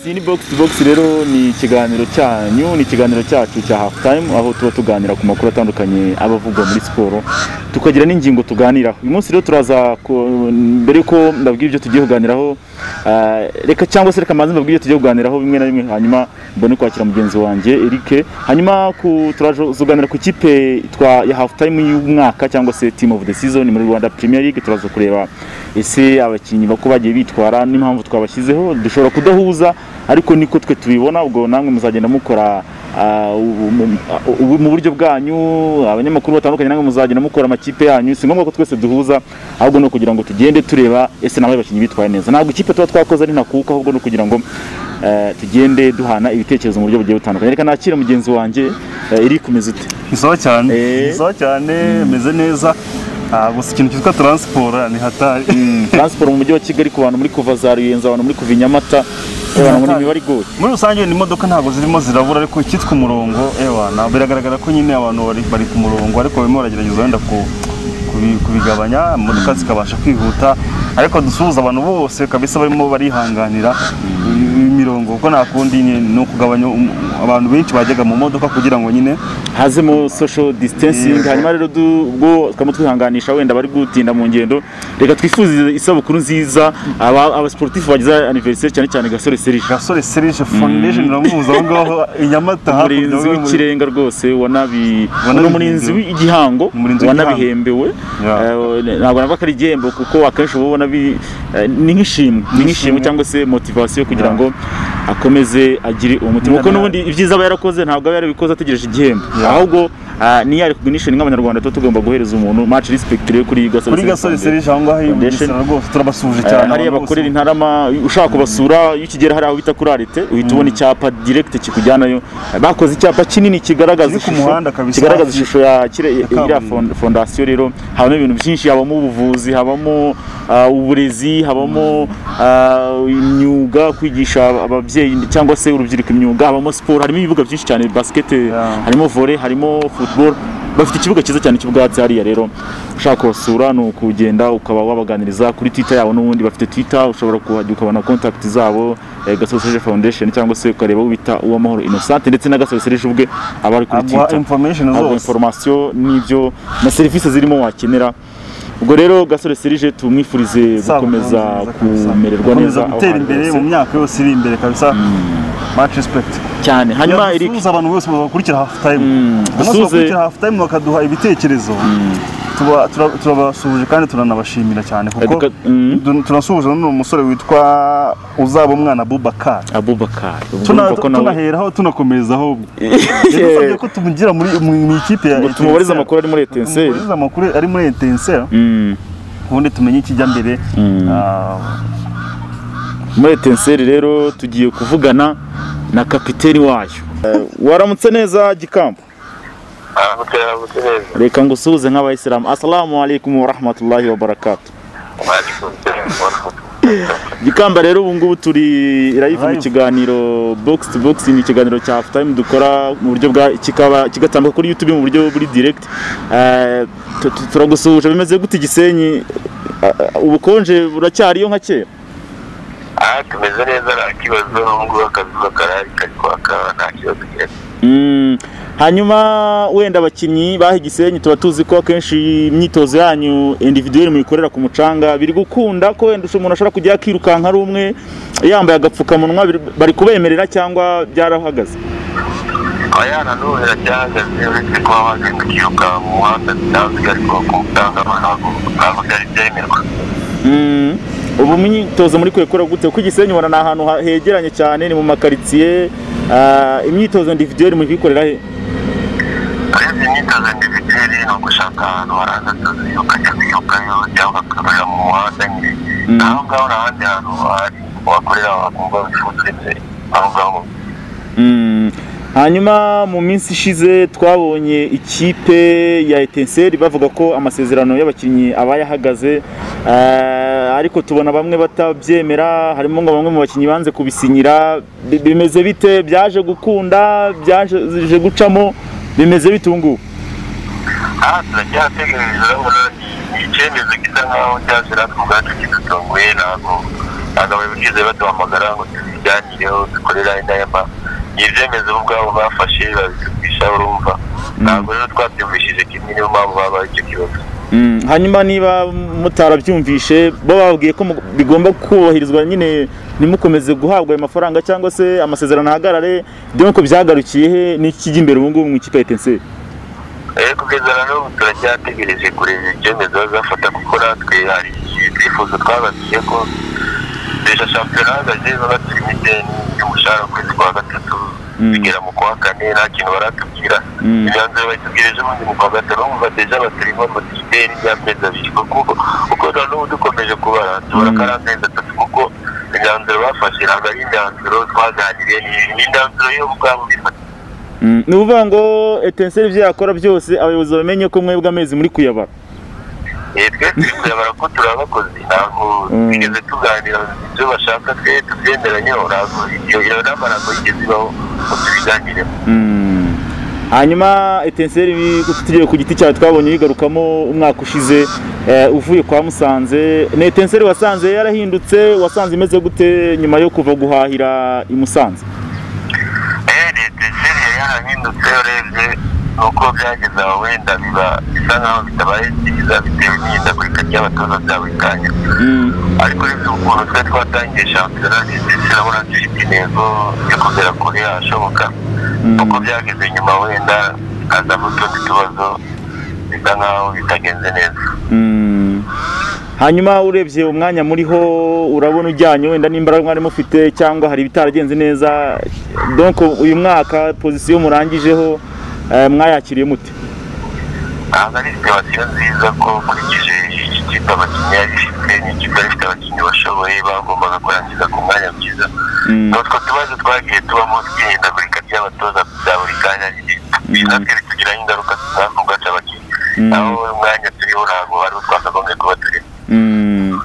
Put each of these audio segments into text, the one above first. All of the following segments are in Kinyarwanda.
iyi ni box to box rero ni ikiganiro cyanyu ni ikiganiro cyacu cya half time aho tuba tuganira ku makuru atandukanye aba avugwa muri siporo tukagira n'ingingo tuganiraho uyu munsi rero turaza ku- mbere ko ndabwira ibyo tugiye kuganiraho ah, reka cyangwa se reka maze mbabwire ibyo tugiye kuganiraho bimwe na bimwe hanyuma mbone kwakira mugenzi wanjye Eric hanyuma ku turazuganira ku kipe itwa ya half time y'umwaka cyangwa se team of the season muri Rwanda Premier League turaza kureba ese abakinnyi bako bagiye bitwara n'impamvu twabashyizeho dushobora kudahuza ariko niko twe tubibona ubwo namwe muzagenda mukora ah, ubu- mu- ah, ubu- mu buryo bwanyu abanyamakuru batandukanye namwe muzagenda mukora amakipe yanyu si ngombwa ko twese duhuza ahubwo ni ukugira ngo tugende tureba ese nawe abakinnyi bitwaye neza ntabwo ikipe tuba twakoze ari ntakuka ahubwo ni ukugira ngo eh, tugende duhana ibitekerezo mu buryo bugiye butandukanye reka nakira mugenzi wanjye eh, Eric umeze ute ni sawa cyane Eh. ni sawa cyane meze neza Ah, gusa ikintu cyitwa taransiporo ni hatari transport mu mujyi wa kigali ku bantu muri kuva za ruyenzi abantu muri kuva i nyamata abantu muri imibare igoye muri rusange ni imodoka ntabwo zirimo zirabura ariko icyitwa umurongo ewa na- biragaragara ko nyine abantu bari, bari ku murongo ariko barimo baragerageza wenda ku kubi- kubigabanya imodoka zikabasha kwihuta ariko dusuhuza abantu bose kabisa barimo barihanganira iyi mirongo kuko nta kundi ni ni ukugabanya um- abantu benshi bajyaga mu modoka kugira ngo nyine hazemo social distancing Yego. hanyuma rero du- ubwo tukaba twihanganisha wenda bari gutinda mu ngendo reka twifuze isabukuru nziza aba- abasportifu bagize anniversaire cyane cyane gasore serije gasore serije foundation iramuhuza aho ngaho i nyamata hakurya umurinzi muri- w'ikirenga rwose wanabi Wanabihimbye. ni umurinzi w'igihango Umurinzi w'igihango. wanabihembewe Yeah. Eh, ntabwo navuga ko ari igihembo kuko akenshi uba ubona bi- eh, ni nk'ishimwe ni nk'ishimwe Nk'ishimwe. cyangwa se motivasiyo kugira Yeah. ngo akomeze agire umutima kuko Njyana- n'ubundi ibyiza aba yarakoze ntabwo aba yarabikoze ategereje igihembo Yeah. ahubwo ah, niyo ari kugunisha nk'abanyarwanda tuba tugomba guhereza umuntu maci respect rero kuri gasore kuri gasore Foundation. serije aho ngaho i Foundation. bugesera rwose turabasuje Eh, cyane hariya abantu bose. bakorera intarama ushaka kubasura iyo ukigera hariya aho bita kuri arite uhita ubona icyapa direct kikujyanayo Eh, bakoze icyapa kinini kigaragaza Kiri ku ishusho- muhanda kabisa. kigaragaza ishusho ya kire- iriya kaburimbo. fon- fondasiyo rero habamo ibintu byinshi habamo ubuvuzi habamo ah, uburezi habamo ah, imyuga kwigisha ababyeyi cyangwa se urubyiruko imyuga habamo siporo harimo ibibuga byinshi cyane basket Yeah. harimo volley harimo football bafite ikibuga cyiza cyane cy'ubwatsi hariya rero ushaka kubasura ni ukugenda ukaba wabaganiriza kuri twitter yabo n'ubundi bafite twitter ushobora kuhajya ukabona contact zabo eh, Gasaro Serge Foundation cyangwa se ukareba uwo bita uwamahoro Innocent ndetse na Gasaro Serge ubwe aba ari kuri aguha twitter information aho zose information n'ibyo na serivisi zirimo wakenera ubwo rero gasore serije tumwifurize Isabukuru gukomeza nziza kabisa. kumererwa neza gukomeza aho gutera hantu imbere hose. mu myaka yose iri imbere kabisa much respect cyane hanyuma Eric dusuhuza abantu bose bakurikira half time Mm, umunsi dusuhuze- bakurikira half time bakaduha ibitekerezo tuba- tura- turabasuhuje kandi turanabashimira cyane kuko Eduka- mm. du- turasuhuje n'uwo musore witwa uzaba umwana Abubakar abubakar ubwo Tuna- urumva ko nawe tunaheraho tunakomerezaho yadusabye ko tumugira muri mu- mu ikipe ya ngo tumubarize Etincelles. amakuru ari muri etenseri Tumubarize amakuru ari muri etenseri ubundi tumenye ikijya mbere Ah, muri etenseri rero tugiye kuvugana na kapiteni wayo Eh, waramutse neza gikamba aramutse aramutse neza reka ngusuhuze nk'abayisilamu asalamu alaikum warahmatullahi wabarakatu Gikamba rero ubu ngubu turi live mu Live. kiganiro box to box ni ikiganiro cya half time dukora mu buryo bwa kikaba kigatambuka kuri YouTube mu buryo buri direct Eh, tu- tu- turagusuhuje bimeze gute Gisenyi Ah, ah, ubukonje buracyariyo nka kera aha tumeze neza nta kibazo ubu ngubu akazuba karahari kari kwaka nta kibazo gihari Mm, hanyuma wenda abakinnyi baha Gisenyi tuba tuzi ko akenshi imyitozo yanyu individuel muyikorera ku mucanga biri gukunda ko wenda umuntu ashobora kujya akirukanka ari umwe yambaye agapfukamunwa biri- bari kubemerera cyangwa byarahagaze abana n'ubu biracyahagaze uretse kuba bagenda kwiruka mu muhanda bisanzwe ariko ku mutanga ntabwo ntabwo byari byemerwa Mm, ubu imyitozo muri kwekura gute kuko Gisenyi ubona ni ahantu ha- hegeranye cyane ni mu makaritsiye ah, imyitozo individuel muri kuyikorera he ariko imyitozo individuelle ni ugushaka ahantu haranza akazi ukajya kwirukayo cyangwa ugakorera mu muhanda nyine Mm. aho ngaho nta handi hantu hari wakorera wakumva wifuza aho ngaho Mm, hanyuma mu minsi ishize twabonye ikipe ya etenseri bavuga ko amasezerano y'abakinnyi aba yahagaze ah, ariko tubona bamwe batabyemera harimo ngo bamwe mu bakinnyi banze kubisinyira Bi- bimeze bite byaje gukunda byaje gucamo bimeze bite ubu ngubu aha turacyategereje urabona ni icyemezo gisa nkaho cyaje natwe ubwacu kidutunguye ntabwo ntabwo abayobozi baduhamagara ngo tubiganireho dukorera inama ni ibyemezo bo ubwabo bafashe babitugisha urumva ntabwo rero twabyumvishije kimwe niyo mpamvu babaye icyo kibazo Mm, hanyuma niba mutarabyumvishe bo bababwiye ko mu- bigomba kubahirizwa nyine ntimukomeze guhabwa ayo mafaranga cyangwa se amasezerano ahagarare dore ko byagarukiye he n'ikijya imbere ubu ngubu mu ikipe ya etenseri Eh, kugeza na n'ubu turacyategereje kureba icyemezo bazafata kuko natwe hari ibyifuzo twababwiye ko dusha shampiyona hahagaze babaturi imideni y'umushahara ukwezi kwa gatatu Mm. bigera mu kwa kane nta kintu baratubwira Mm. imyanzuro bayitubwireje ubundi mu kwa gatanu bumva deja baturimo ideni ry'amezi abiri kuko kuko na n'ubu dukomeje kubara tubara Mm. ko ari amezi atatu kuko imyanzuro bafashe ntabwo ari imyanzuro twaganiriye ni- ni imyanzuro yo ubwabo bifata Mm, ni ukuvuga ngo etenseri ibyo yakora byose abayobozi bamenye ko mwebwe amezi muri kuyabara Eh, twe turi kuyabara ko turi abakozi ntabwo Mm. twigeze tuganira ibyo bashaka twe tubyemeranyeho ntabwo iyo iyo nama ntabwo yigeze ibaho ngo tubiganireho Mm. hanyuma etenseri tugiye ku giti cyawe twabonye yigarukamo umwaka ushize eh, uvuye kwa musanze ni etenseri wasanze yarahindutse wasanze imeze gute nyuma yo kuva guhahira i musanze Eh, leta iseri yarahindutse urebye nuko byageze aho wenda biba bisa nkaho bitabaye byiza bitewe n'ihindagurika ry'abatoza bya buri kanya Mm. ariko urebye ukuntu twe twatangiye shampiyona leta iseri abona dufite intego yo kugera kure yashoboka Mm. nuko byageze nyuma wenda hazamo utundi tubazo bisa nkaho bitagenze neza Mm. hanyuma urebye umwanya muriho urabona ujyanye wenda n'imbaraga mwari mufite cyangwa hari ibitaragenze neza donc uyu mwaka pozisiyo murangijeho eh, mwayakiriye mute ntabwo ari situwasiyo nziza ko nkurikije iki kipe abakinnyi yari ifite ni ikipe yari ifite abakinnyi bashoboye bagombaga kurangiza ku mwanya mwiza Mm. ni utwo tubazo twagiye tubamo tw'ihindagurika ry'abatoza bya buri kanya Mm. natwe bitugiraho ingaruka tutazi kugaca abakinnyi Mm. aho umwanya turiho ntabwo ari wo twakagombye kuba turiho Mm.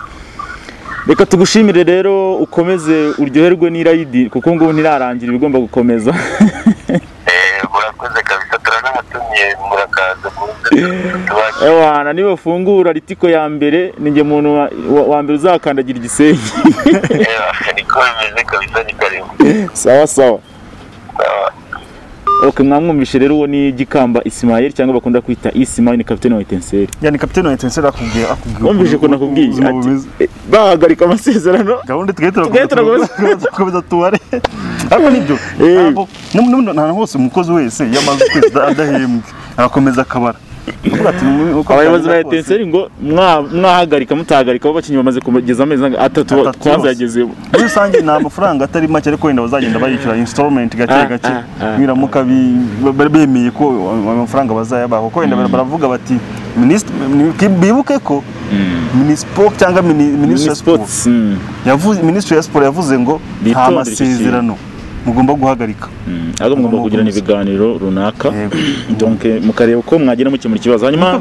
reka tugushimire rero ukomeze uryoherwe n'irayidi kuko ngubu ntirarangira ibigomba gukomeza Eh, murakoze kabisa turanabatumiye murakaza muze tubakire ewana niba ufungura ritiko ya mbere ninjye muntu wa- wa- wa mbere uzakandagira igisenge Eh, niko bimeze kabisa ni karibu sawa sawa Sawa. ok mwamwumvishe rero uwo ni gikamba isimayeli cyangwa bakunda kwita isimayeli ni kapitene wa etenseri yani kapitene wa etenseri akubwiye akubwiye wumvishe ukuntu ukuntu- akubwiye ukuntu ati bimeze. "Eh, bahagarika amasezerano gahunda tugahita Tugahita turakomeza- turakomeza. turakomeza tubare ariko nibyo Eh. ntabwo nta hose umukozi wese iyo amaze ukwezi ada- adahembwe arakomeza akabara Aravuga ati, "Mu- uko abayobozi ba byagenda kose, etenseri ngo "Mwa- mwahagarika mutahagarika abo bakinnyi bamaze kugeza amezi anga- atatu atatu yose." twanze yagezemo muri rusange ni amafaranga atari make ariko wenda bazagenda bayishyura installment gake Ah, gake ah, ah. nibiramuka bi- ba- ba- bemeye ko ayo mafaranga bazayabaha kuko wenda baravuga bati "Minisitiri- ni- bibuke ko minisiporo cyangwa mini- minisitiri wa siporo sports mm. yavuze minisitiri ya siporo yavuze ngo nta Bitondere iki kintu." masezerano mugomba guhagarika Mm. ahubwo mugomba Mugomba kugirana gukomeza. ibiganiro runaka Yego. donc mukareba uko mwagira mukemura ikibazo hanyuma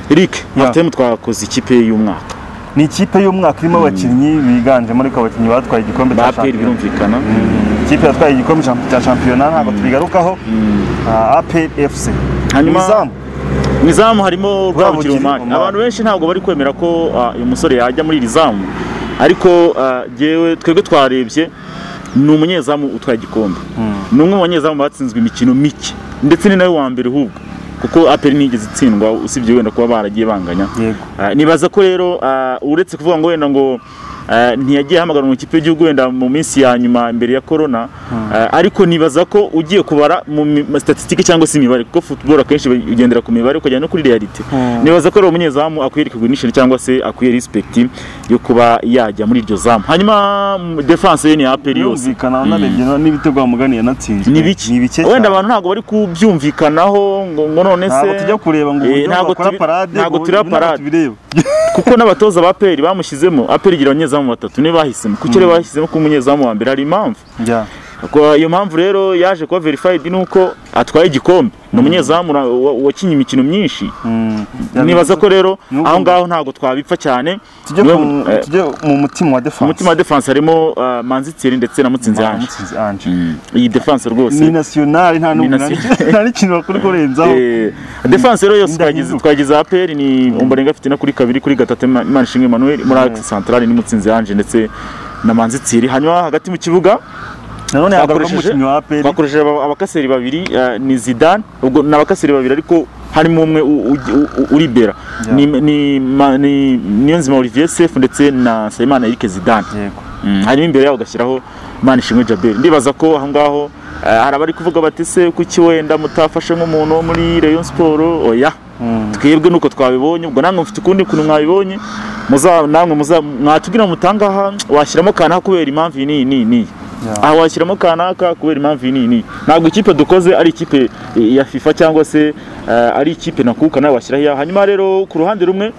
Eric Martin twakoze ikipe y'umwaka ni ikipe y'umwaka irimo abakinnyi biganjemo ariko abakinnyi batwaye igikombe ba cya APR shampiyona birumvikana Mm, ikipe yatwaye igikombe cya- cya shampiyona ntabwo tubigarukaho Ah, APR FC Hanyuma- Izamu. mu izamu harimo Rwabugiri Rwabugiri Omar Omar. abantu benshi ntabwo bari kwemera ko ah, uyu musore yajya muri iri zamu ariko ah, jyewe twebwe twarebye ni umunyezamu utwaye igikombe ni umwe mu banyezamu batsinzwe imikino mike ndetse ni nawe wa mbere ahubwo kuko aperi ntiyigeze itsindwa usibye wenda kuba baragiye banganya yego Ah, nibaza ko rero ah, uretse kuvuga ngo wenda ngo ah, ntiyagiye ahamagara mu ikipe y'igihugu wenda mu minsi ya nyuma mbere ya korona ah, ariko nibaza ko ugiye kubara mu mi- ma- statistique cyangwa se imibare kuko football akenshi ugendera ku mibare ukajya no kuri realite Mm. nibaza ko ari umunyezamu akwiye recognition cyangwa se akwiye respect yo kuba yajya muri iryo zamu hanyuma mm, defense ye ni aperi yose birumvikana unarebye na- n'ibitego bamugani yanatsinzwe ni bike ni bike wenda cyane. abantu ntabwo bari kubyumvikanaho ngo ngo none se ntabwo tujya kureba ngo Eh, uburyo ntabwo bakora tubi- parade ntabwo ngo turiya ibi ntabwo parade. tubireba kuko n'abatoza ba peri bamushyizemo aperi igira abanyezamu batatu niyo bahisemo kuki rero bahisemo ko umunyezamu wa mbere hari impamvu Njya. Ko iyo mpamvu rero yaje kuba verified nuko atwaye igikombe ni umunyezamu ra- wa- wakinnye imikino myinshi Mm. nibaza ko rero Ni aho ubu- ngaho ntabwo twabipfa cyane tujye Niwe- ku- eh, tujye mu mutima wa mu defense mutima wa defense harimo ah, manzi Thierry ndetse na mutsinzi Ah, Ange Mutsinzi Ange. iyi defense ni rwose nasiyonari nta n'ubu- nasi- nta n'ikintu bakora kurenzaho Eh, defense rero yose Indahinduka. twagize twagize APR ni Ombolenga afite na kuri kabiri kuri gatatu Ima- Imanishimwe Emmanuel muri Axe Centrale ni mutsinzi Ange ndetse na manzitsiri hanyuma hagati mu kibuga nanone hagaragamo twakoresheje umukinnyi wa aperi twakoresheje aba- abakaseri babiri eh, ni zidane ubwo ni abakaseri babiri ariko harimo umwe u- u- u- u- uribera Yeah. ni ni ma- ni niyonzima olivier sefu ndetse na nsabimana eric zidane yego Mm, hanyuma imbere yabo ugashyiraho manishimwe jaberi ndibaza ko aho ngaho eh, hari abari kuvuga bati se kuki wenda mutafashe nk'umuntu wo muri rayon siporo oya Mm. twebwe nuko twabibonye ubwo namwe mufite ukundi kuntu mwabibonye muza namwe muza mwatubwira mutangaha washyiramo kanaka kubera impamvu iyi n'iyi n'iyi n'iyi Yeah. aha washyiramo kanaka kubera impamvu iyi n'iyi n'iyi ntabwo ikipe dukoze ari ikipe eh, ya fifa cyangwa se eh, ari ikipe nakuka nawe washyiraho iyawe hanyuma rero ku ruhande rumwe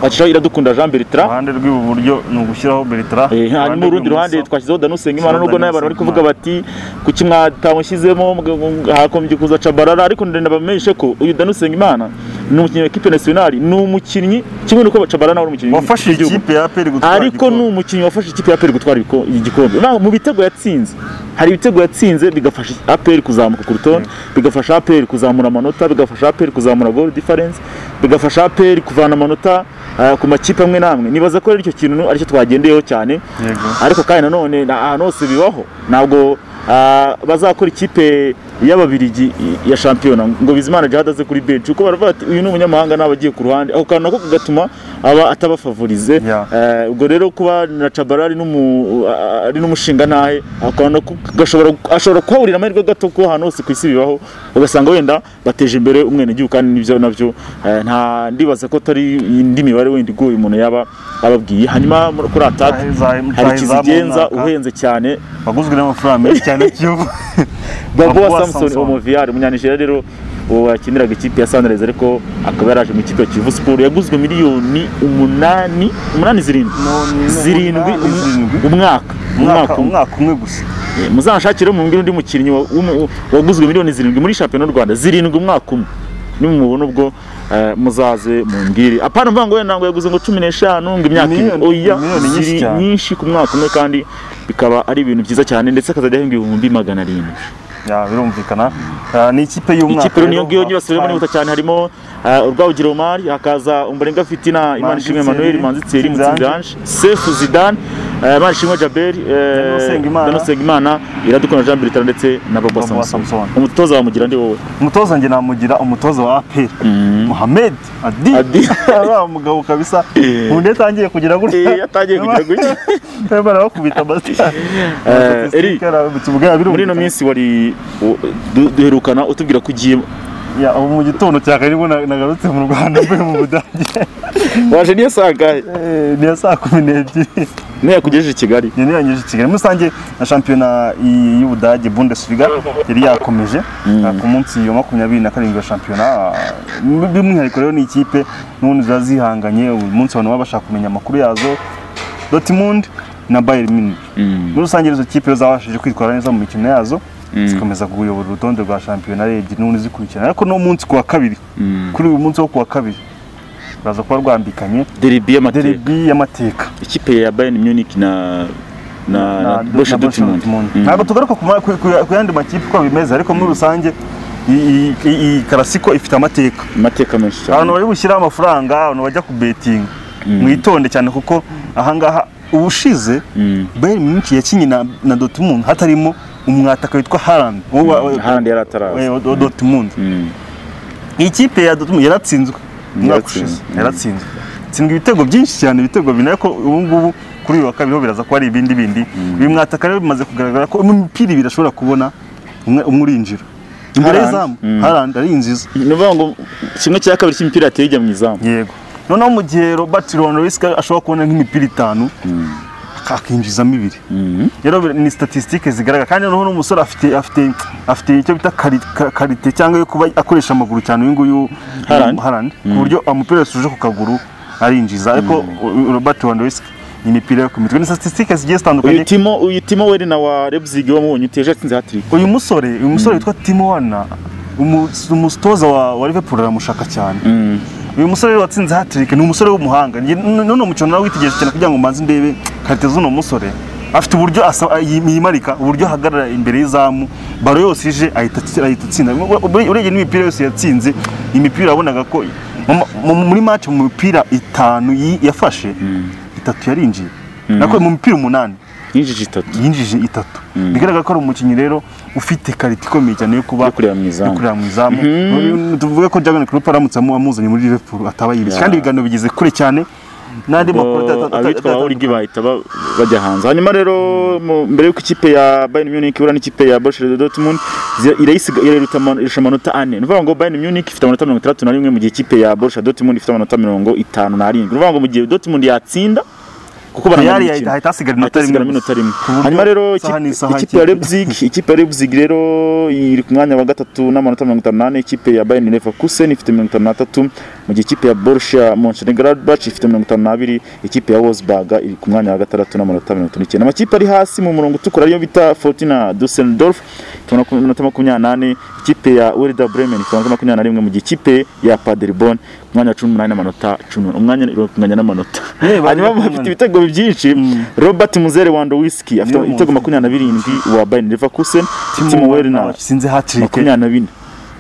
washyiraho iradukunda jean bertrand iruhande rw'ibuburyo ni ugushyiraho bertara Eh, hanyuma urundi ruhande twashyizeho danu usengimana Danu nubwo nawe abantu bari kuvuga Usengimana. bati kuki mwatamushyizemo mwe- mwe- hakomeje kuza cabarara ariko ndenda bamenyeshe ko uyu danu usengimana ni umukinnyi wa ekipe nasiyonari ni umukinnyi kimwe nuko cabarara ari umukinnyi wafashije w'igihugu. ikipe ya aperi gutwara ariko ni igikombe. umukinnyi wafashe ikipe ya aperi gutwara ibiko- igikombe Na- mu bitego yatsinze hari ibitego yatsinze bigafasha aperi kuzamuka ku rutonde bigafasha aperi kuzamura amanota bigafasha aperi kuzamura goal difference bigafasha aperi kuvana amanota eh, ku makipe amwe n'amwe nibaza ko rero icyo kintu aricyo twagendeyeho cyane Yego. ariko kandi nanone na- ahantu hose bibaho ntabwo ah, bazakora ikipe y'ababirigi ya shampiyona ngo bizimana jihad aze kuri benshi kuko baravuga ati uyu ni umunyamahanga ntabwo agiye ku ruhande ako kantu nako kagatuma aba atabafavorize Yeah. Eh, ubwo rero kuba na cabara ari n'umu- ah, ari n'umushinga ntahe ako kantu nako gashobora ashobora kuhaburira amahirwe gato ko ahantu hose ku isi bibaho ugasanga wenda bateje imbere umwenegihugu kandi nibyo nabyo eh, nta ndibaza ko atari indi mibare wenda igoye umuntu yaba ababwiye hanyuma muri- kuri ataka Rutahizamu- hari Rutahizamu ikizigenza runaka. uhenze cyane waguzwe n'amafaranga menshi cyane kiyovu babuwa Babuwa samson Samson. omoviyari umunyanijeriya rero uwo wakiniraga ikipe ya sanirezi ariko akaba yaraje mu ikipe ya kivu siporo yaguzwe miliyoni umunani umunani zirindwi No, ni- zirindwi umunani umu- zirindwi. umwaka umwaka umwaka umwe umwaka umwe gusa Eh, muzanshakire mu undi mukinnyi wa- w'umu- waguzwe miliyoni zirindwi muri shampiyona y'u rwanda zirindwi umwaka umwe nimumubona ubwo eh, muzaze mumbwire apana mvuga ngo wenda ntabwo yaguze ngo cumi n'eshanu ngo imyaka ibiri Miliyoni- oya miliyoni nyinshi ziri cyane. nyinshi ku mwaka umwe kandi bikaba ari ibintu byiza cyane ndetse akazajya ahembwa ibihumbi magana arindwi Ya, birumvikana Ah, ni ikipe y'umwaka ikipe rero niyo ngiyo nyibasubiremo n'ihuta cyane harimo eh, urwabugiro omari hakaza umbarenga fitina imana ishimwe Manzi emmanuel Thierry, manzitseri Mutsinzi Ange. mutsinzange sefu zidane eh, imana ishimwe jaberi Daniel Usengimana. danosengimana iradukunda jean bertrand ndetse na Bobo baba Samson. samson umutoza wamugira ndi wowe umutoza njye namugira umutoza wa aperi muhamed adi Adi. uriya mugabo kabisa Eh. undi yatangiye kugira gutya Eh, yatangiye kugira gutya. gutya barakubita amasitari Eh, Eric, muri muri ino minsi wari u- du- duherukana utubwira ko ugiye ubu mu gitondo cya kare nibwo na- nagarutse mu rwanda mvuye mu budage waje niyo sangahe Eh, ni iya saa kumi n'ebyiri niyo yakugejeje i kigali yari yanyuze i kigali muri rusange na shampiyona i- y'ubudage bundesliga yari yakomeje ah, ku munsi wa makumyabiri na karindwi wa shampiyona ah, by'umwihariko rero ni ikipe n'ubundi ziba zihanganye uyu munsi abantu baba bashaka kumenya amakuru yazo dortmund na bayern munich muri rusange izo kipe zabashije kwitwara neza mu mikino yazo zikomeza kuyobora urutonde rwa shampiyona rebye n'ubundi zikurikirana ariko no munsi ku wa kabiri kuri uyu munsi wo ku wa kabiri baza kuba rwambikanye deribi y'amateka derby y'amateka ikipe ya bayern munich na na na na Borussia na Borussia Dortmund. Dortmund. Mm. ntabwo tugaruka ku ma- ku- ku- ku yandi makipe uko bimeze ariko muri rusange iyi- iyi iyi karasiko ifite amateka amateka menshi abantu cyane bari bushyiraho amafaranga abantu bajya ku betinga mwitonde cyane kuko ahangaha ubushize Mm. bayern munich yakinnye na na dortmund hatarimo umwataka witwa harand wo wa- wa- handi yari ataraza wa- wa dortmund Mm. iyi kipe ya dortmund yaratsinzwe umwaka ushize Yaratsinzwe. Mm. yaratsinzwe itsindwa ibitego byinshi cyane ibitego bine ariko ubu ngubu kuri uyu wa kabiri ho biraza kuba ari ibindi bindi uyu mwataka rero bimaze kugaragara ko mu mipira ibiri ashobora kubona umwe umwe urinjira imbere Haaland. y'izamu Mm. harandi ari inziza ni ukuvuga ngo kimwe cya kabiri cy'imipira yateye ijya mu izamu yego noneho mu gihe robert ronrisika ashobora kubona nk'imipira itanu akinjizamo ibiri Mhm. rero bir- ni statisitike zigaragara kandi noneho n'umusore afite afite afite icyo bita kari- ka- karite cyangwa yo kuba akoresha amaguru cyane uyu nguyu Haaland. Haaland, ku buryo umupira yasuje ku kaguru arinjiza ariko u- u- Robert Lewandowski ni imipira yo ku mitwe ni statisitike zigiye uyu zitandukanye timo uyu timo weri na wa lebzig wamubonye uteje atsinze hatiri uyu musore uyu musore witwa Timo Werner umu- umutoza wa wa Liverpool aramushaka cyane uyu musore rero watsinze hatirike ni umusore w'umuhanga Njye- n- none umukino nawe witegereje cyane kugira ngo mbanze ndebe karite z'uno musore afite uburyo asa- yi- yimarika uburyo ahagarara imbere y'izamu baro yose ije ahita atsi- ahita atsinda Ure- ure- urebye n'imipira yose yatsinze imipira wabonaga ko mu- mu- muri match mu mipira itanu yi- yafashe itatu yarinjiye nakuye mu mupira umunani yinjije itatu yinjije itatu bigaragara ko ari umukinnyi rero ufite karita ikomeye cyane yo kuba yo kureba mu yo izamu kureba mu izamu tuvuge ko Jurgen Klopp aramutse amu- amuzanye muri Liverpool ataba yibeshye Yeah. kandi ibiganiro bigeze kure cyane n'andi makuru atata- atata- abitwa atata- abawurigi bahita ba- bajya hanze hanyuma rero mu- mbere y'uko ikipe ya Bayern Munich ihura n'ikipe ya Borussia Dortmund zi- irayisiga- irayirusha ama- irusha amanota ane ni ukuvuga ngo Bayern Munich ifite amanota mirongo itandatu na rimwe mu gihe ikipe ya Borussia Dortmund ifite amanota mirongo itanu n'arindwi ni ukuvuga ngo mu gihe Dortmund yatsinda kuko baranganya Real imikino. yahita ahita hasigara inota atasigara rimwe gusa. minota rimwe Ku buryo hanyuma rero isaha ikipe- n'isaha ikipe ya ikipe- Leipzig ikipe ya Leipzig rero iri ku mwanya wa gatatu n'amanota mirongo itanu n'ane ikipe ya Bayern Leverkusen ifite mirongo itanu n'atatu mu gihe ikipe ya Borussia Mönchengladbach ifite mirongo itanu n'abiri ikipe ya Wolfsburg iri ku mwanya wa gatandatu n'amanota mirongo itanu n'icyenda amakipe ari hasi mu murongo utukura ariyo bita Fortuna Düsseldorf ifite amanota makumyabiri n'ane ikipe ya Werder Bremen ifite amanota makumyabiri n'arimwe mu gihe ikipe ya Paderborn ku mwanya wa cumi n'umunani n'amanota cumi n'umunani. umwanya iranganya n'amanota Eh, bari hanyuma bakomanye. bafite ibitego byinshi Robert Muzere wa Ndowiski afite Niwe ibitego muzi. makumyabiri na birindwi wa Bayern Leverkusen Timo Timo Werner Werner watsinze hat-trick. makumyabiri na bine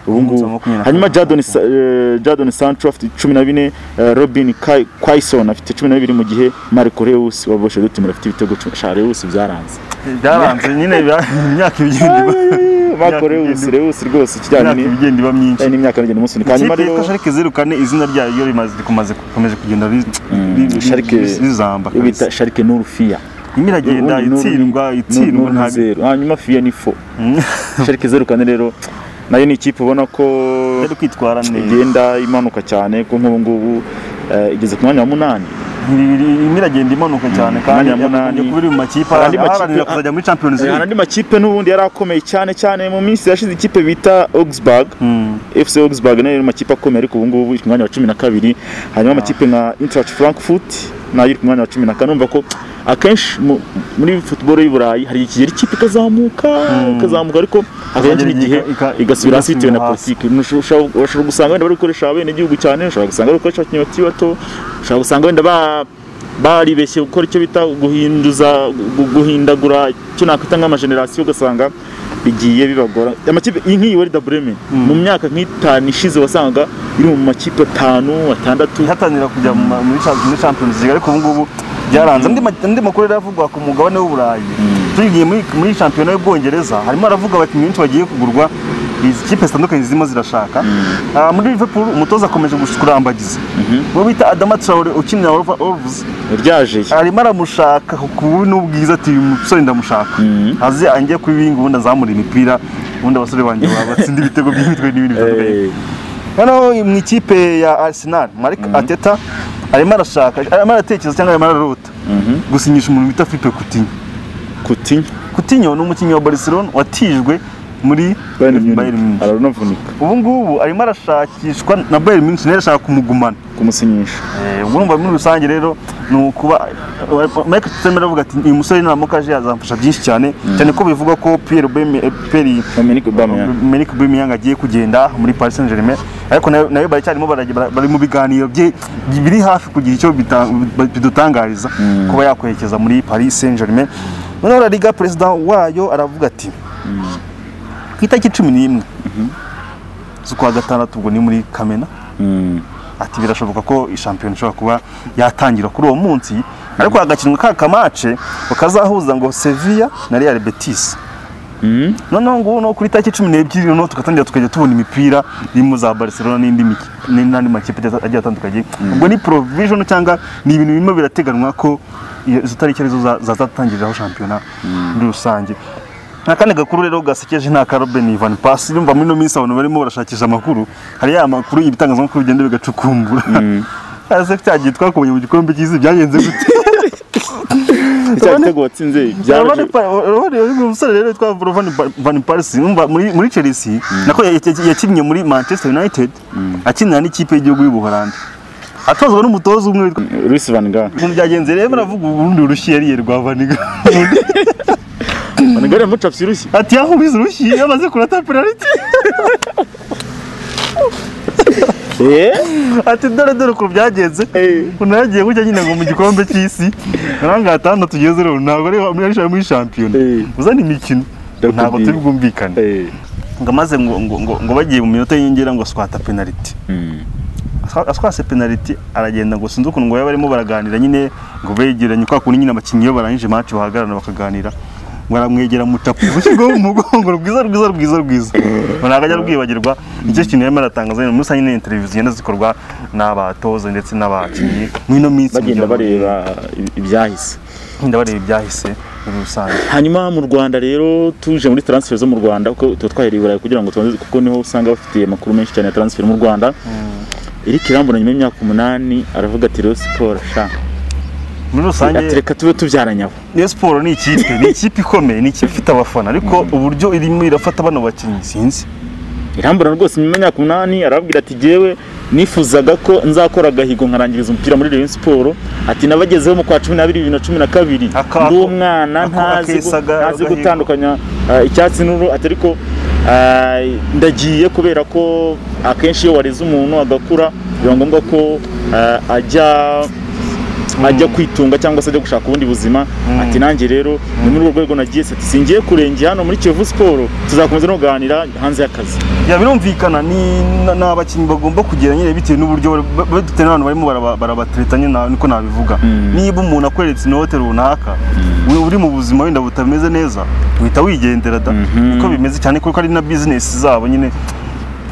ubu Umunsi ngubu wa makumyabiri na hanyuma kabiri. Jadon Sa- eh, Jadon Sancho afite cumi na bine eh, Robin Kai- Quaison afite cumi na bibiri mu gihe Marco Reus wa Borussia Dortmund afite ibitego cumi sha Reus byaranze byaranze nyine bya- imyaka igenda iba- Marco Imyaka Reus igenda- Reus rwose imyaka ikijyanye ni- igenda iba myinshi eh, n'imyaka n'igenda umusunika hanyuma ikipe rero yitwa sharike zirukane izina ryayo iyo rimaze rikomaze rikomeje kugenda ri- ri- ri- Schalke- rizamba iyo bita kabisa Schalke Nurfia irimo iragenda Ubundi n'uru- itsindwa n'uru- itsindwa n'uru ni ntabwo zeru hanyuma Fia ni fo Schalke zeru kane rero nayo ni ikipe ubona ko yari kwitwara neza igenda imanuka cyane ko nk'ubu ngubu eh, igeze ku mwanya wa munani irimo iragenda imanuka cyane kandi Umwanya wa munani. yakunze kuba iri mu makipe Hari andi aharanira makipe- kuzajya muri champions hari league andi makipe n'ubundi yari akomeye cyane cyane mu minsi yashize ikipe bita Augsburg Mm. FC Augsburg nayo iri mu makipe akomeye ariko ubu ngubu iri ku mwanya wa cumi na kabiri hanyuma amakipe nka Eintracht Frankfurt nayo iri ku mwanya wa cumi na kane urumva ko akenshi mu- muri football y'i Burayi hari ikigero ikipe ikazamuka ikazamuka ariko akenshi Ikagera n'igihe ika- ika- igasubira hasi bitewe na igasubira hasi. politiki Ushobora- ushobora gusanga wenda bari gukoresha bene igihugu cyane ushobora gusanga bari gukoresha abakinnyi bakiri bato ushobora gusanga wenda ba baribeshye gukora icyo bita guhinduza gu- guhindagura icyo nakwita nk'amajenerasiyo ugasanga bigiye bibagora amakipe iyi nk'iyi Werder Bremen mu myaka nk'itanu ishize wasangaga iri mu makipe atanu atandatu ihatanira kujya mu ma- muri cha- muri champions league ariko ubu ngubu byaranze andi ma- andi makuru yari avugwa ku mugabane w'uburayi tugiye muri muri shampiyona y'ubwongereza harimo haravuga abakinnyi benshi bagiye kugurwa izi kipe zitandukanye zirimo zirashaka Ah, muri liverpool umutoza akomeje gush- kurambagiza uwo bita adama traore ukinira Wolver- wolves ryaje arimo aramushaka ku bubi n'ubwiza ati uyu musore ndamushaka aze ange kubibinga ubundi azamura imipira ubundi abasore banjye ba- batsinde ibitego by'imitwe n'ibindi bitandukanye Eh, noneho mu ikipe ya Arsenal Mark Ateta arimo arashaka arimo aratekereza cyangwa arimo ararota gusinyisha umuntu bita Philippe Coutinho Coutinho Coutinho ni umukinnyi wa Barcelona watijwe muri Bayern Munich, Bayern Munich ararunavunika ubu ngubu arimo arashakishwa na Bayern Munich nayo irashaka kumugumana kumusinyisha Eh, ubwo urumva muri rusange rero ni ukuba Michael Tutemera aravuga ati uyu musore nuramuka aje azamfasha byinshi cyane cyane ko bivugwa ko Pierre Aubame- eh, Pierre Dominic Aubameyang Merik Aubameyang agiye kugenda muri Paris Saint Germain ariko nayo nayo baracyarimo baragi- bara- bari mu biganiro bye biri hafi kugira icyo bita- bidutangariza kuba yakwerekeza muri Paris Saint Germain noneho La Liga perezida wayo aravuga ati ku itariki cumi n'imwe z'ukwa gatandatu ubwo ni muri Kamena Mm. ati birashoboka ko ishampiyona ishobora kuba yatangira kuri uwo munsi ariko hagakinwa ka kamace bakazahuza ngo Sevilla na Real Betis Mm. noneho ngubu no kuri tariki cumi n'ebyiri noneho tugatangira tukajya tubona imipira irimo za Barcelona n'indi miki- n'andi makipe agiye- agiye atandukanye ubwo ni provision cyangwa ni ibintu birimo birateganwa ko iyo- izo tariki arizo za- zazatangiriraho shampiyona muri rusange akandi gakuru rero gasekeje nta ka Robin Van Persie urumva muri ino minsi abantu barimo barashakisha amakuru hari ya makuru ibitangazamakuru bigenda bigacukumbura ese cyagiye twakumenye mu gikombe cy'isi byagenze gute icyo gitego watsinze Urabona byaraje pa- urabona uyu umusore rero witwa Van Van Persie umva muri muri Chelsea nako ya- ya- yakinnye muri Manchester United akinira n'ikipe y'igihugu y'Ubuholandi atozwa n'umutoza umwe witwa Luis Van Gaal mu byagenze rero baravuga ubundi urushyi yariye rwa Vaniga Van Gaal yamucapye urushyi ati yahubize urushyi yamaze kurata penalty eh ati dore dore ukuntu byagenze ukuntu yagiye gutya nyine ngo mu gikombe cy'isi uranga gatandatu tugeze rero ntabwo ari ari muri shampiyona Eh. uzana imikino Ndakubwira. ntabwo turi bwumvikane eh ngo amaze ngo, ngo, ngo, ngo bagiye mu minota y'inyongera ngo aswata penaliti atwa- atwase penaliti aragenda ngo sinzi ukuntu ngo baba barimo baraganira nyine ngo begeranye kwa kundi nyine abakinnyi iyo barangije match bahagarara bakaganira ngo aramwegera mutapu ushyirwaho umugongo rwiza rwiza rwiza rwiza ntabwo ajya rwibagirwa nicyo kintu yarimo aratangaza nyine muri rusange nyine televiziyo zigenda zikorwa n'abatoza ndetse n'abakinnyi muri ino minsi bagenda kugira ngo bareba ibi- ibyahise bagenda bareba ibyahise muri rusange hanyuma mu rwanda rero tuje muri transfer zo mu rwanda kuko tuba twahereye i burayi kugira ngo tubanze kuko niho usanga bafitiye amakuru menshi cyane ya transfer mu rwanda eric irambona nyuma y'imyaka umunani aravuga ati rero siporo sha muri rusange ati reka tube tubyaranye aho Rayon Sport ni ikipe ni ikipe ikomeye ni ikipe ifite abafana ariko uburyo irimo irafata bano bakinnyi sinzi irambona rwose nyuma y'imyaka umunani arababwira ati jyewe nifuzaga ko nzakora agahigo nkarangiriza umupira muri Rayon Sport ati nabagezeho mu kwa cumi n'abiri bibiri na cumi na kabiri Aka- ndi umwana ako- ntazi gu- akesaga ntazi agahigo. gutandukanya ah, icyatsi n'uru ati ariko ah, ndagiye kubera ko akenshi iyo wareze umuntu agakura biba ngombwa ko ah, ajya ajya kwitunga cyangwa se ajya gushaka ubundi buzima ati nanjye rero ni muri urwo rwego nagiye se ati singiye kurengera hano muri Kiyovu Sport tuzakomeza no kuganira hanze y'akazi ya birumvikana ni na- ni abakinnyi bagomba kugira nyine bitewe n'uburyo bari- ba- ba- bitewe n'abantu barimo baraba- barabatereta nyine na- niko nabivuga Mm. niba umuntu akweretse inote runaka we uri mu buzima wenda butameze neza uhita wigendera da Mhm. niko bimeze cyane kuko ari na bizinesi zabo nyine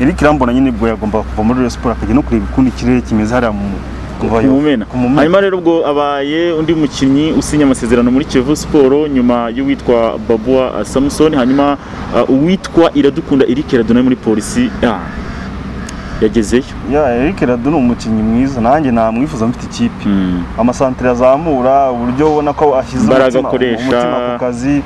Eric Irambona nyine ubwo yagomba kuva muri Rayon Sport akajya no kureba ukundi ikirere kimeze hariya mu kuvayo. kumumena Ku Mumena. hanyuma rero ubwo abaye undi mukinnyi usinya amasezerano muri Kiyovu Sport nyuma y'uwitwa Babua uh, Samson hanyuma uh, uwitwa Iradukunda Eric Radona muri polisi ah, yagezeyo Ya Eric Radu ni umukinnyi mwiza nanjye namwifuza mfite ikipe amasantire azamura uburyo ubona ko ashyize Imbaraga umutima- akoresha. umutima ku kazi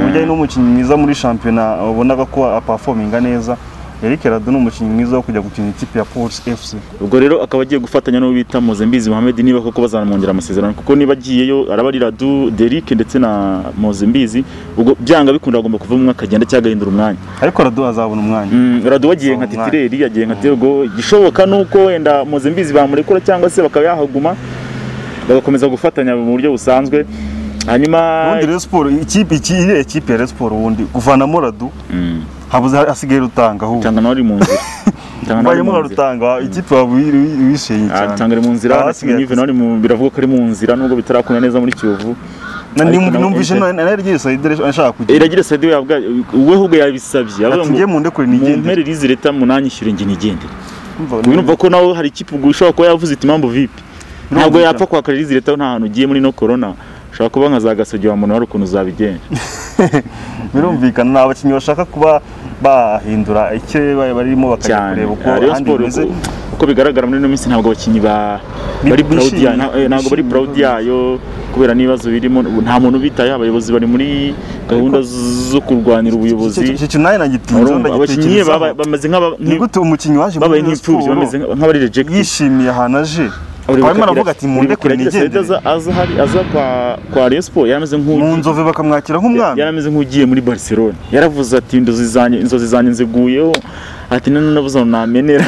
uburyo ari n'umukinnyi mwiza muri shampiyona ubonaga ko apafominga neza Eric Radu ni umukinnyi mwiza wo kujya gukina ikipe ya Police FC ubwo rero akaba agiye gufatanya n'uwo bita Mozembizi Mohamed niba koko bazanamwongera amasezerano kuko niba agiyeyo araba ari Radu Derick ndetse na Mozembizi ubwo byanga bikunda agomba kuva umwe akagenda cyangwa agahindura umwanya ariko Radu azabona umwanya Mm, Radu wagiye nka Asaba umwanya. titireri yagiye nka Tergo igishoboka nuko wenda Mozembizi bamurekura cyangwa se bakaba yahaguma bagakomeza gufatanya mu buryo busanzwe hanyuma ubundi Rayon Sport ikipe iki iriya kipe ya Rayon Sport ubundi kuvanamo Radu Mm, habuze hasigaye rutanga ahubwo Tanga nawe ari mu nzira Tanga nawe ari bayemo mu nzira rutanga ikipe wabishenye Ah, cyane Tanga ari mu nzira Ah, ndetse hasigaye Nive nawe ari mu- biravuga ko ari mu nzira nubwo bitarakunda neza muri Kiyovu Na- ariko numv- nawe- numvise na- na naryo sayidere ashaka kujya Iragira Sadio yabwa we ahubwo yabisabye avuga ati ngo ngiye mu ndekure nigendere mumpere rizi leta munanyishyure njye nigendere Umva, ubu numva ko nawe hari ikipe ubwo ushobora kuba yavuze iti impamvu vipi ntabwo Birumvikana. yapfa kwakarira izi leta nta hantu ugiye muri no corona ushobora kuba nka za gasogi wa muntu wari ukuntu uzabigenza birumvikana ni abakinnyi bashaka kuba bahindura icyo ba- barimo bakajya cyane kureba uko Rayon ahandi Sport bimeze uko- uko bigaragara muri ino minsi ntabwo abakinnyi ba Bi- bari proud bishimye, yayo nta- eh, ntabwo bari bishimye, proud bishimye. yayo kubera n'ibibazo birimo ubu nta muntu ubitayeho abayobozi bari muri gahunda zo kurwanira ubuyobozi icyo kintu nanjye nagitinze Urumva, abakinnyi baba- bameze nk'aba- ni nk'i- gute umukinnyi waje babaye Rayon nk'imfubyi Sport bameze nka- nk'abari rejected yishimiye ahantu aje barimo baravuga ati mu ndekure nigendere aza hari aza kwa kwa Rayon Sport yarameze mu nk'ugiye nzove bakamwakira nk'umwami yarameze nk'ugiye muri Barcelona yaravuze ati inzozi zanjye inzozi zanjye nziguyeho ati none nabuze aho namenera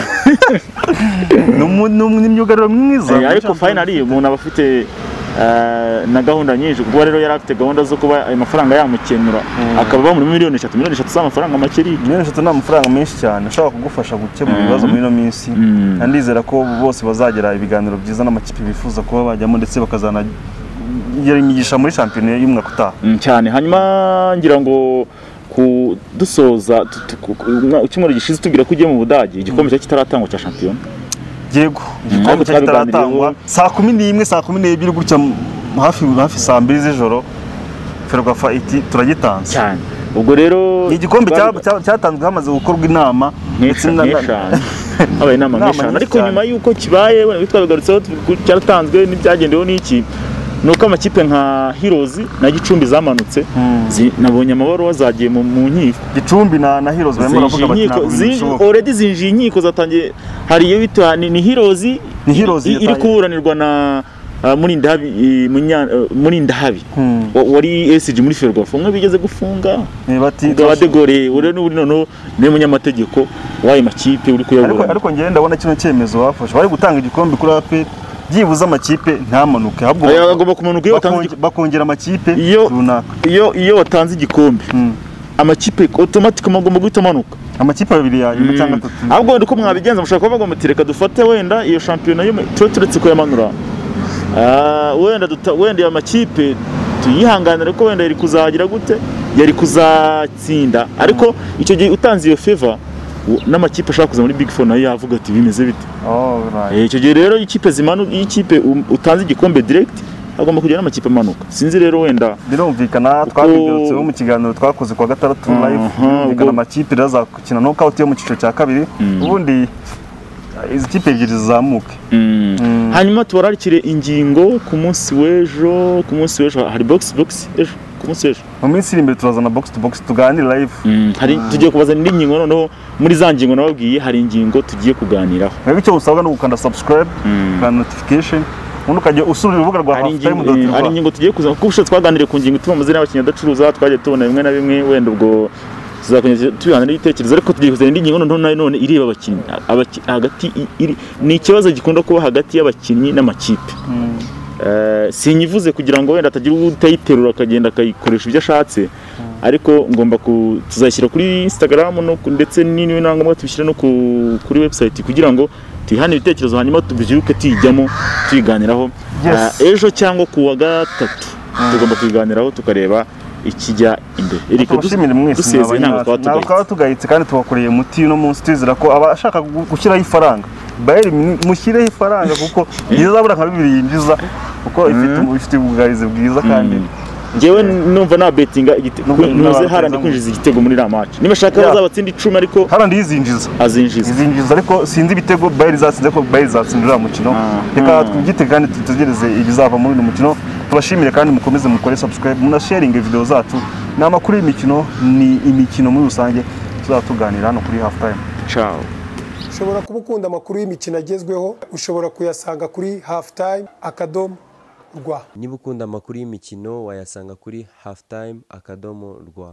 Ni umu- ni umu- ni imyugariro myiza Eh, ariko finally umuntu aba afite eh, na gahunda nyinshi kuko rero yari afite gahunda zo kuba ayo mafaranga yamukenura akaba bamuri muri miliyoni eshatu miliyoni eshatu z'amafaranga make ari miliyoni eshatu ni amafaranga menshi cyane ashobora kugufasha gukemura ibibazo muri ino minsi Mm. ndizera ko bose bazagira ibiganiro byiza n'amakipe bifuza kuba bajyamo ndetse bakazanagira imigisha muri shampiyona y'umwaka utaha Mm, cyane hanyuma ngira ngo ku dusoza tu- tu- ku- ku- umwa- icyumweru gishize tubwira ko ugiye mu budage igikombe cyari kitaratangwa cya shampiyona yego igikombe ariko cyari twabiganiriyeho. kitaratangwa saa kumi n'imwe saa kumi n'ebyiri gutya m- hafi hafi saa mbiri z'ijoro ferwafa iti turagitanze cyane ubwo rero ni igikombe cya- twari- cya- cyatanzwe hamaze gukorwa inama ndetse nk'eshanu na- na- nk'eshanu. habaye inama Inama nk'eshanu nyinshi ariko cyane. nyuma y'uko kibaye wenda twabigarutseho tuvuga- cyaratanzwe n'ibyagendeweho n'iki ni uko amakipe nka hirozi na gicumbi zamanutse zi- nabonye amabaruwa zagiye mu mu nkiko gicumbi na na hirozi barimo baravuga bati zinjiye inkiko- ntabwo zi- bishoboka already zinjiye inkiko zatangiye hari iyo bita ni ni hirozi Ni Heroes i- iri yatangiye. kuburanirwa na ah, Murindahabi i- Munya- eh, Murindahabi Hmm. wa- wari esiji muri ferwafa umwe bigeze gufunga Eh, bati ubwo abadegore uriya n'ubu noneho niwe munyamategeko w'ayo makipe uri ariko kuyaburana ariko ngende ndabona kino cyemezo bafashe bari gutanga igikombe kuri APR byibuze amakipe ntamanuke ahubwo Aya agomba kumanuka iyo watanze bakonge- bakongera amakipe Iyo- runaka igikombe iyo iyo watanze igikombe Mm. amakipe automatically agomba guhita amanuka amakipe abiri yanyuma cyangwa atatu ahubwo wenda uko mwabigenza mushobora kuba bagomba muti reka dufate wenda iyo shampiyona y'umu- tuba turetse kuyamanura Ah, wenda duta- wenda iyo makipe tuyihanganire ko wenda yari kuzagira gute yari kuzatsinda ariko icyo gihe utanze iyo feva u- n'amakipe ashaka kuza muri big four nayo yavuga ati bimeze bite oh right Eh, icyo gihe rero iyo ikipe zimanu iyo ikipe um- utanze igikombe direct agomba kujya n'amakipe amanuka sinzi rero wenda birumvikana twabigarutseho mu kiganiro twakoze kuwa gatandatu live Aha, birumvikana ubwo- amakipe rero azakina knockout yo mu cyiciro cya kabiri ubundi izi kipe ebyiri zizamuke Mm. hanyuma tubararikire ingingo ku munsi w'ejo ku munsi w'ejo hari box box ejo ku munsi w'ejo mu minsi iri imbere turazana box to box tuganire live hari tugiye kubaza indi ngingo noneho muri za ngingo nababwiye hari ingingo tugiye kuganiraho rero icyo usabwa ni ugukanda subscribe ugukanda notification ubundi ukajya usura urubuga rwa hari ingingo, eh, hari halftime.rw ingingo tugiye kuza kuko ubushize twaganiriye ku ngingo ituma amazina y'abakinnyi adacuruza twagiye tubona bimwe na bimwe wenda ubwo tuzakomeza tubihanira ibitekerezo ariko tugiye kuzana indi ngingo noneho nayo none ireba abakinnyi Abaki- hagati i- iri ni ikibazo gikunda kuba hagati y'abakinnyi n'amakipe Eh, sinyivuze kugira ngo wenda atagira utayiterura akagenda akayikoresha ibyo ashatse ariko ngomba ku tuzashyira kuri instagram no ku- ndetse ni- niba na ngombwa tubishyire no ku, kuri website kugira ngo tuyihane ibitekerezo hanyuma tubyuke tuyijyamo tuyiganiraho Yes. Eh, ejo cyangwa ku wa gatatu tugomba kubiganiraho tukareba ikijya imbere Eric, du- tubashimire mwese dusezeye ntabwo twaba ntabwo tugaye twaba tugayitse kandi tubakoreye umuti uno munsi twizera ko abashaka gu- gushyiraho ifaranga bayeri mu- mushyireho ifaranga kuko ntizabura nka bibiri yinjiza kuko ifite ubu- ifite ubwugarizi bwiza kandi njyewe numva nabetinga Nubwo ntuze harandi nabatezamu. kwinjiza igitego muri iriya match niba ashaka Yeah. azabatsinda icumi ariko harandi yizinjiza azinjiza izinjiza ariko sinzi ibitego bayeri zatsinze ko bayeri zatsinze uriya mukino Ah. reka twibyite kandi dutegereze ibizava muri uyu mukino tubashimire kandi mukomeze mukore subscribe munasharinge video zacu ni amakuru y'imikino ni imikino muri rusange tuzaba tuganira hano kuri half time ciao ushobora kuba ukunda amakuru y'imikino agezweho ushobora kuyasanga kuri halftime akadomo rwa niba ukunda amakuru y'imikino wayasanga kuri halftime akadomo rwa